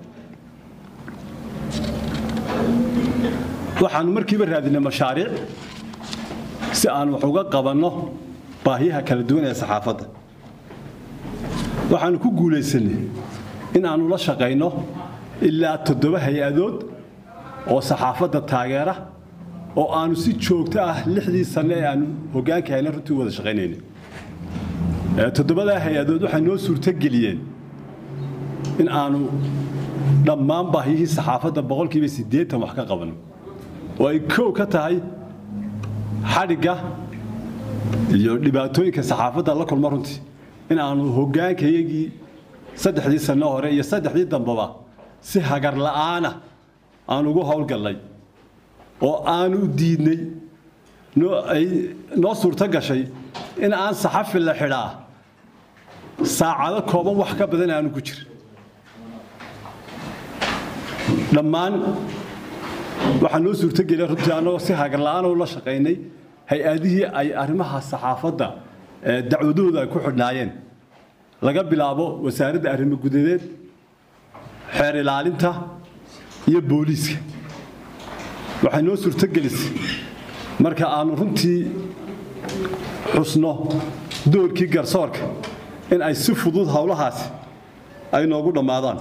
waxaanu markiiba raadinay mashaariic si aan wax uga qabanno baahiyaha kala duwan ee saxaafadda waxaanu ku guulaysanay in aanu la shaqayno ilaa toddoba hay-adood oo saxaafadda taageera oo aanu si joogto ah lixdii sanne ee aanu hoggaanka hayna runtii wada shaqaynaynay toddobadaa hay-adood waxay noo suurtogeliyeen in aanu dhammaan baahiyihii saxaafadda boqolkiiba siddeetan wax ka qabanno oo ay kow ka tahay xadhigga iyo dhibaatooyinka saxaafadda la kulma runtii in aanu hoggaankayagii saddexdii sanno hore iyo saddexdii dambeba si hagar la'aana aan ugu howlgallay oo aanu diidnay ay noo suurto gashay in aan saxafi la xidhaa saacado kooban wax ka badan aanu ku jirin dhammaan waxaa noo suurtogeliya runtii annagoo si hagarla'aan ula shaqaynay hay-adihii ay arrimaha saxaafadda dacwadahooda ay ku xidhnaayeen laga bilaabo wasaaradda arrimo gudadeed xeer ilaalinta iyo booliiska waxay noo suurtogelisay marka aanu runtii xusno doorkii garsoorka in ay si fudud howlahaasi ay noogu dhammaadaan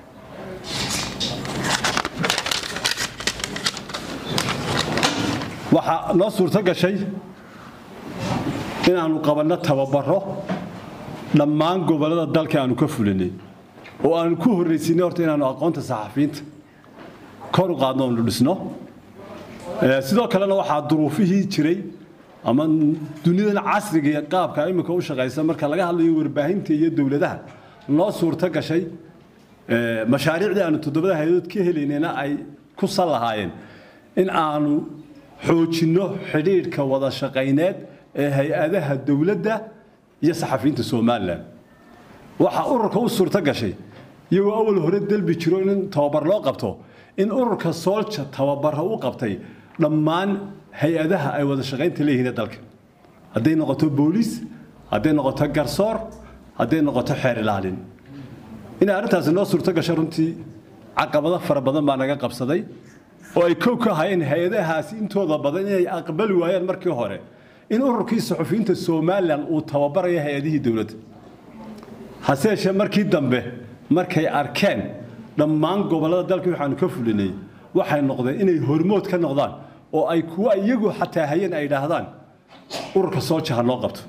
waxaa noo suurto gashay inaannu qabanno tababaro dhammaan gobollada dalka aanu ka fulinay oo aanu ku horraysiinay horta inaannu aqoonta saxafiyiinta kor u qaadno onu dhisno Ee, sidoo kalena waxaa duruufihii jiray ama dunidan casriga iyo qaabka imika u shaqaysa marka laga hadlayo warbaahinta iyo dowladaha noo suurto gashay ee, mashaariicdii aanu toddobada hay-adood ka helaynayna ay ku sal lahaayeen in aanu xoojinno xidhiidhka wada shaqayneed ee hay-adaha dowladda iyo saxafiyiinta somalilan waxaa ururka u suurto gashay iyagoo awal hore delbi jiro in tababar loo qabto in ururka soolja tababara u qabtay dhammaan hay-adaha ay wada shaqaynta leeyihiin ee dalka hadday noqoto booliis hadday noqoto garsoor hadday noqoto xeer ilaalin inay arrintaasi noo suurto gasho runtii caqabado fara badan baa naga qabsaday oo ay kow ka hayeen hay-adahaasi intooda badan inay aqbali waayeen markii hore in ururkii suxufiyiinta somalilan uu tababarayo hay-adihii dowladda hase yeeshee markii dambe markay arkeen dhammaan gobollada dalka waxaanu ka fulinay waxay noqdeen inay hormood ka noqdaan oo ay kuwa iyagu xataa hayeen ay idhaahdaan ururka soo jaha loo qabto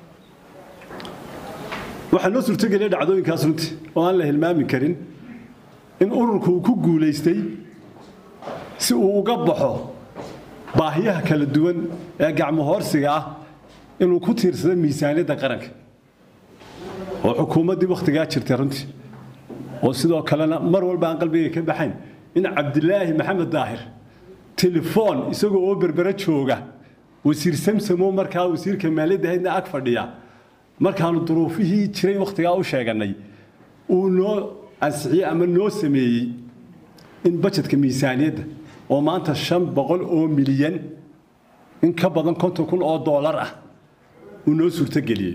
waxaa noo suurtogeliya dhacdooyinkaas runtii oo aan la hilmaami karin in ururku uu ku guulaystay si uu uga baxo baahiyaha kala duwan ee gacmo hoorsiga ah inuu ku tiirsado miisaaniyadda qaranka oo xukuumaddii wakhtigaa jirtay runtii oo sidoo kalena mar walba aan qalbiga ka baxayn in cabdilaahi maxamed daahir telefoon isagoo oo berbera jooga wasiir samsamo markaa wasiirka maaliyadda haydna ag fadhiya markaanu duruufihii jiray wakhtigaa u sheeganay uu noo ansixiyey ama noo sameeyey in bajetka miisaaniyadda oo maanta shan boqol oo milyan in ka badan konton kun oo doolar ah uu noo suurtogeliyey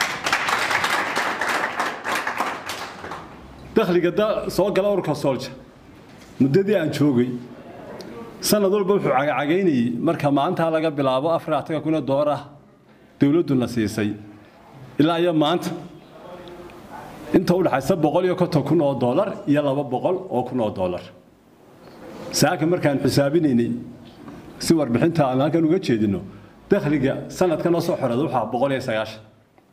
dakhliga da soo gala ururka soolja muddadii aan joogay sanad walba wuxuu cagacagaynayey marka maalintaa laga bilaabo afar ataga kuna door ah dowladduna siisay ilaa iyo maanta inta u dhaxaysa boqol iyo konton kun oo doolar iyo laba boqol oo kun oo doolar saaka markaan xisaabinaynay si warbixinta aan halkan uga jeedino dakhliga sanadkan oo soo xorada waxaa boqol iyo sagaashan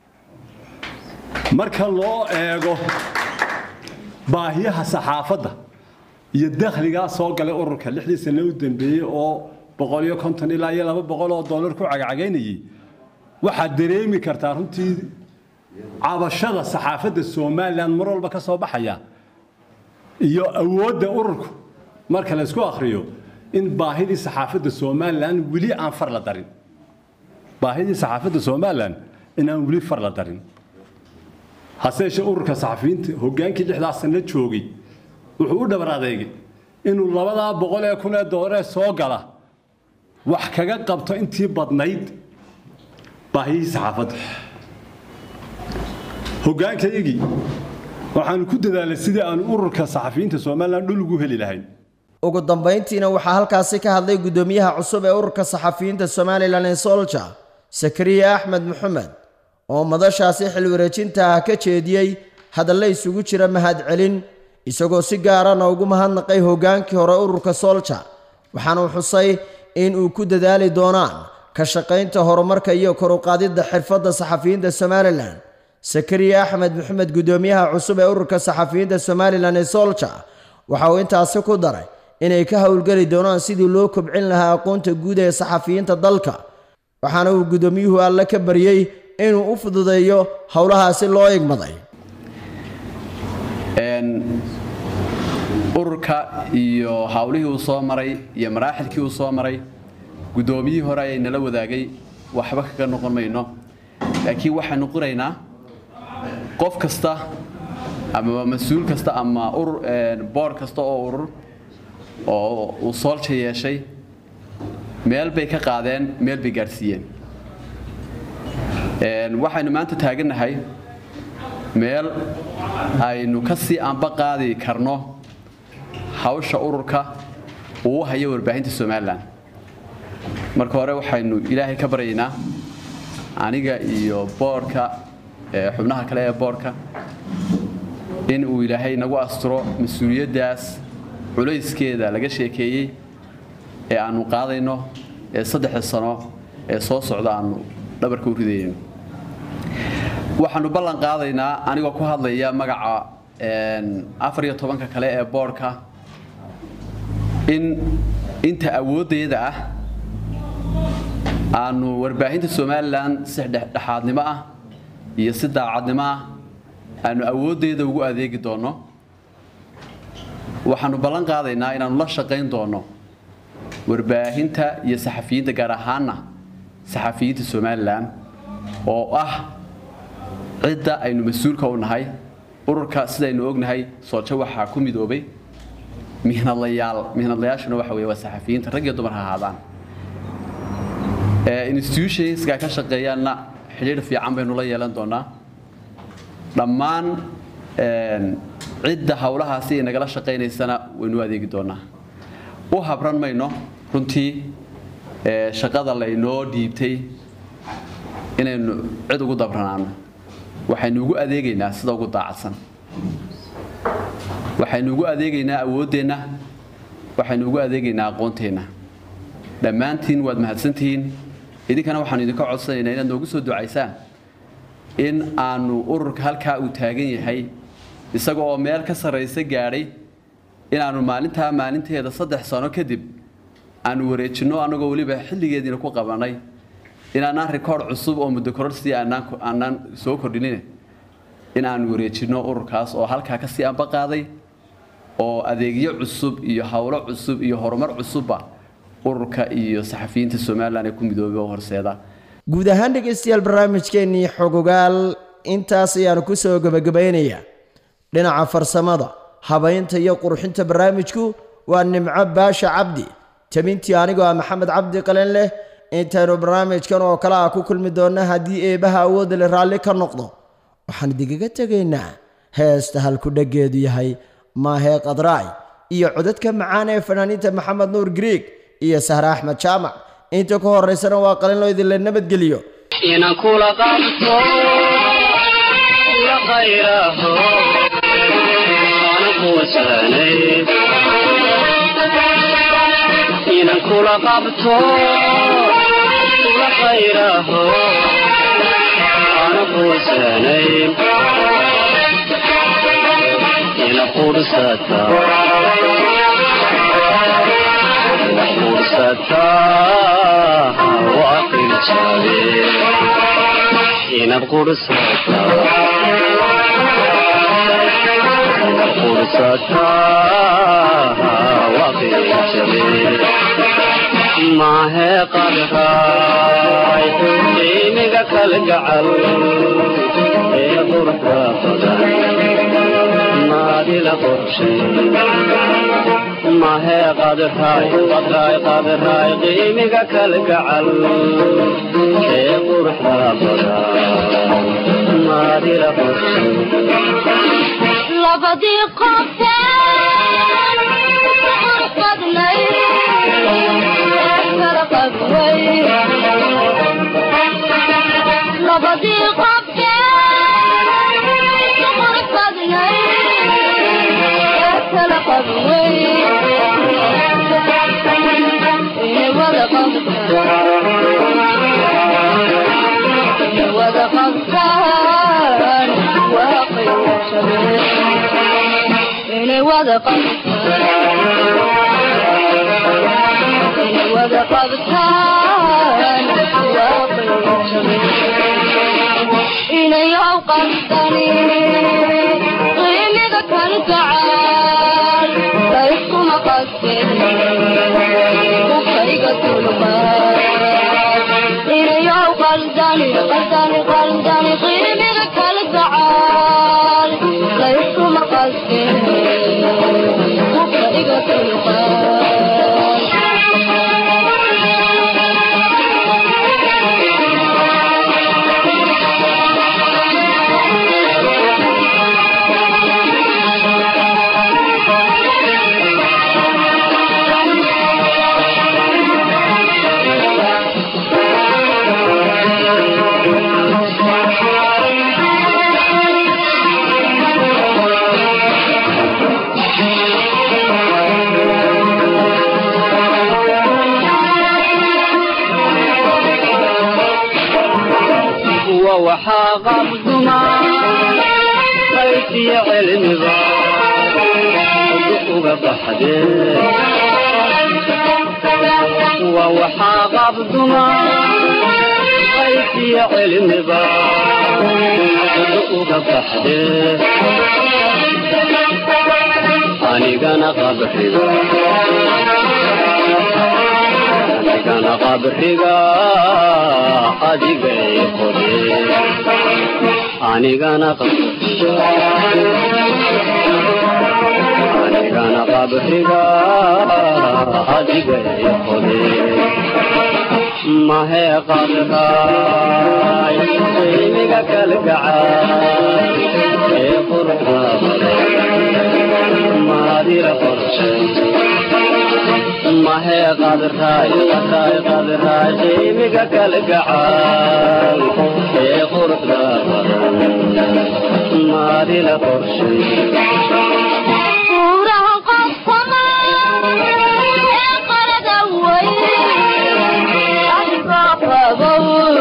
marka loo eego baahiyaha saxaafadda iyo dakhligaa soo galay ururka lixdii sano u dambeeyey oo boqol iyo konton ilaa iyo laba boqol oo doolar ku cagacagaynayey waxaad dareemi kartaa runtii cabashada saxaafadda somalilan mar walba ka soo baxaya iyo awoodda ururku marka la isku akhriyo in baahidii saxaafadda somalilan weli aan far la darin baahidii saxaafadda somalilan in aan weli far la darin hase yeeshee ururka saxafiyiinta hoggaankii lixdaa sano joogay wuxuu u dhabar adeegay inuu labadaa boqol ee kun ee doolaree soo gala wax kaga qabto intii badnayd baahiyihii saxaafadda hoggaankayagii waxaanu ku dadaalay sidii aanu ururka saxafiyiinta somalilan dhul ugu heli lahayn ugu dambayntiina waxaa halkaasi ka hadlay guddoomiyaha cusub ee ururka saxafiyiinta somalilan ee solja sakariya axmed maxamed oo madashaasi xilwareejinta ah ka jeediyey hadalle isugu jira mahadcelin isagoo si gaarana ugu mahadnaqay hoggaankii hore ururka solja waxaanuu xusay in uu ku dadaali doonaan ka shaqaynta horumarka iyo kor u qaadidda xirfadda saxafiyiinta somalilan sakariya axmed maxamed guddoomiyaha cusub ee ururka saxafiyiinta somalilan ee solja waxa uu intaasi ku daray inay ka howlgeli doonaan sidii loo kobcin lahaa aqoonta guud ee saxafiyiinta dalka waxaana uu guddoomiyuhu alle ka baryey inuu u fududeeyo howlahaasi loo igmaday ururka iyo hawlihii uu soo maray iyo maraaxilkii uu soo maray guddoomiyihii hore ayay nala wadaagay waxba kaga noqon mayno laakiin waxaanu qiraynaa qof kasta ama mas-uul kasta ama urur boor kasta oo urur oo uu soolja yeeshay meel bay ka qaadeen meel bay gaadhsiiyeen waxaynu maanta taagannahay meel aynu ka sii anba qaadi karno hawsha ururka uu hayo warbaahinta somalilan marka hore waxaynu ilaahay ka baryaynaa aniga iyo boorka xubnaha kale ee boorka in uu ilaahay nagu asturo mas-uuliyaddaas culayskeeda laga sheekeeyey ee aanu qaadayno ee saddexda sano ee soo socda aanu dhabarka u ridayno waxaanu ballan qaadaynaa anigoo ku hadlaya magaca afar iyo tobanka kale ee boorka in inta awooddeeda ah aanu warbaahinta somalilan si dhexdhexaadnimo ah iyo si daacadnimo ah aanu awooddeeda ugu adeegi doonno waxaanu ballan qaadaynaa inaanu la shaqayn doonno warbaahinta iyo saxafiyiinta gaar ahaanna saxafiyiinta somalilan oo ah cidda aynu mas-uulka u nahay ururka sidaynu ognahay soojo waxaa ku midoobay mihnadlayaal mihnadlayaashuna waxa weeye waa saxafiyiinta rag iyo dumar ha ahaadaan institutionska ka shaqeeyaanna xidhiidh fiican baynu la yeelan doonaa dhammaan cidda howlahaasi ay nagala shaqaynaysana waynu adeegi doonaa u habran mayno runtii shaqada laynoo dhiibtay inaynu cid ugu dabranaano waxaynu ugu adeegaynaa sida ugu daacadsan waxaynu ugu adeegaynaa awooddeenna waxaynu ugu adeegaynaa aqoonteenna dhammaantiin waad mahadsantihiin idinkana waxaanu idinka codsanaynaa inaad noogu soo ducaysaan in aanu ururka halkaa uu taagan yahay isaga oo meel ka sarraysa gaadhay inaannu maalintaa maalinteeda saddex sano kadib aanu wareejinno annagoo weliba xilligeediina ku qabannay inaanaan rikoord cusub oo muddo kororsi aanaan soo kordhinin in aanu wareejinno ururkaas oo halkaa kasii amba qaaday oo adeegyo cusub iyo howlo cusub iyo horumar cusubba ururka iyo saxafiyiinta somalilan ee ku midoobay oo horseeda guud ahaan dhegaystayaal barnaamijkeennii xogogaal intaas ayaanu ku soo gebagabaynayaa dhinaca farsamada habaynta iyo qurxinta barnaamijku waa nimco baasha cabdi tabintii anigoo ah maxamed cabdi qalen leh intaynu barnaamijkan oo kale ah ku kulmi doonna haddii eebaha awoodda le raalli ka noqdo waxaan idigaga tegaynaa heesta halku dheggeedu yahay maahee qadraay iyo codadka macaan ee fanaaniinta maxamed nuur griig iyo sahre axmed jaamac inta ku horaysana waa qalin loo idinla nabadgeliyo inaan kula qabto la khayraho ana kuwasanay inaan kula qabto la khayraho ana kuwasanay ina qursata qursata waaqil jabe inad qursata qursata waaqil jabe maahe qadhaay qiimiga kala gacal ee qurka badan maadila qorshay mahe qadhaay qadhaay qadhaay qiimiga kala gacal ee qurxa badan maadila qorshay labadii qofteen badnay kala qabway labadii qofteen badnay kala qabway inay wada qabtaan inay wada qabtaan waa qiimo shabeel inay wada qabtaan inay wada qabtaan waa qiimo shabeel inay awqabtani qiimiga kan gacaal layskuma qastin kufayga tulqaad inay awqaldani qaldani qaldani qiimiga kal gacaal layskuma qastin kufayga waxaa qabduma qaysiyo cilmiba uga baxdee qaabduma qaysiya cilmiba uga baxde anigana qabriga anigana qabriga adigay qode anigana qabriga anigana qabriga adigay qode mahee qadraay qiimiga kalgacay ee quruxda maadira qorshay mahee qadraay qadraay qadraay qiimiga kalgacay ee quruxda maadila qorshay Buuraha qofkama ee qarada weyn adigoo qabow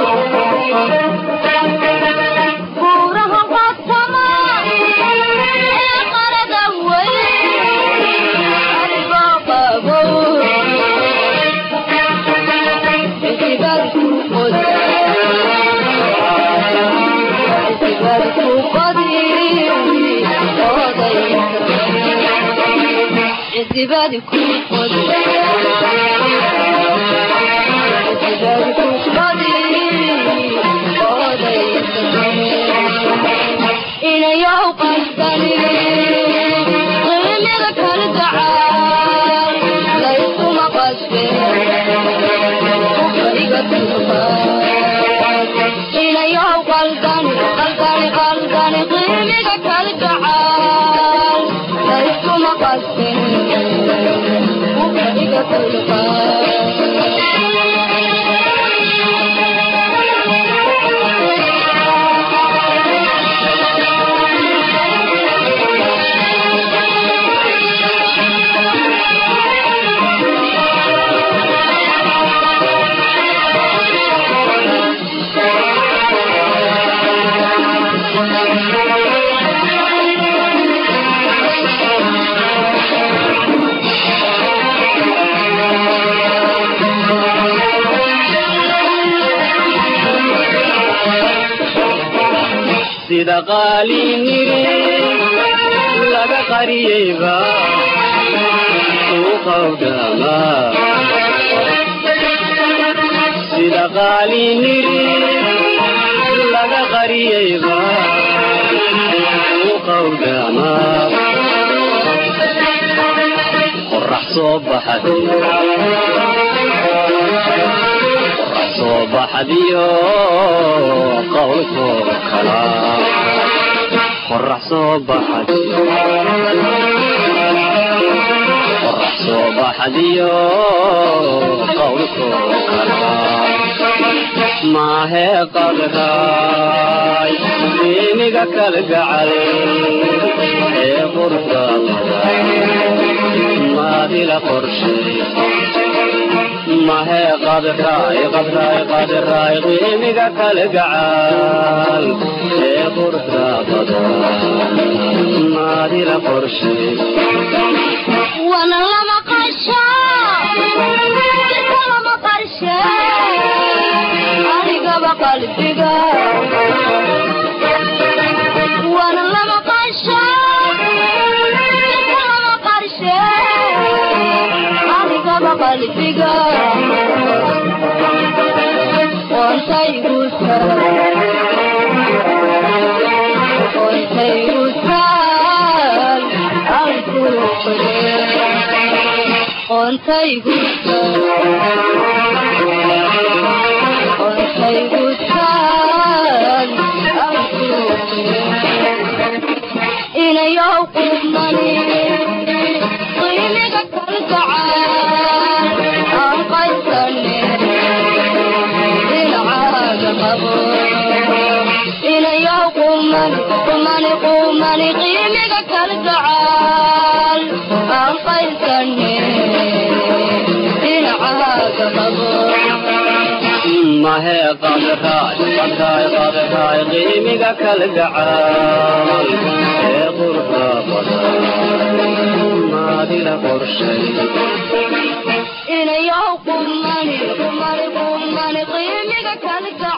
Buuraha qofkama ee qarada weyn adigoo qabow Intibad ku qodi Intibad ku qodi Oday Intibad ku qodi Intibad ku qodi Oday Inayow qasdani Qiimiga kala gacaal Layskuma qasbin Iga inayow qaldani qaldani qaldani qiimiga kala gacaal layskuma qasbin iga sida qaaliniri laga qariyeyba suuqawdama sida qaaliniri laga qariyeyba suuqawdama qorax soo baxay soo baxdiyo qowlkooda kala qorax soo baxad qorax soo baxdiyo qowlkooda kala maahee qadraay diiniga kala gacal ee quruxda maadila qorshay mahee qadraay qadraay qadraay qiimiga kala gacaal ee quruxda badan maadila qorshay wana lama qasho jirka lama qarshe anigaba qalbiga wana lama qasho jirka lama qarshe anigaba qalbiga qontaygu qontaygu taal anku qontaygu qontaygu taal anku inayow qudmani qiimiga kalgacaan aan qaysane dhinacaaga qabo inayow qumani qumani qumani qiimiga kalgacaal aan qaysane dhinacaaga qabo mahee qadraay qadraay qadraay qiimiga kala gacaal ee quruxda badan maadila qorshay inayow qumani qumani kala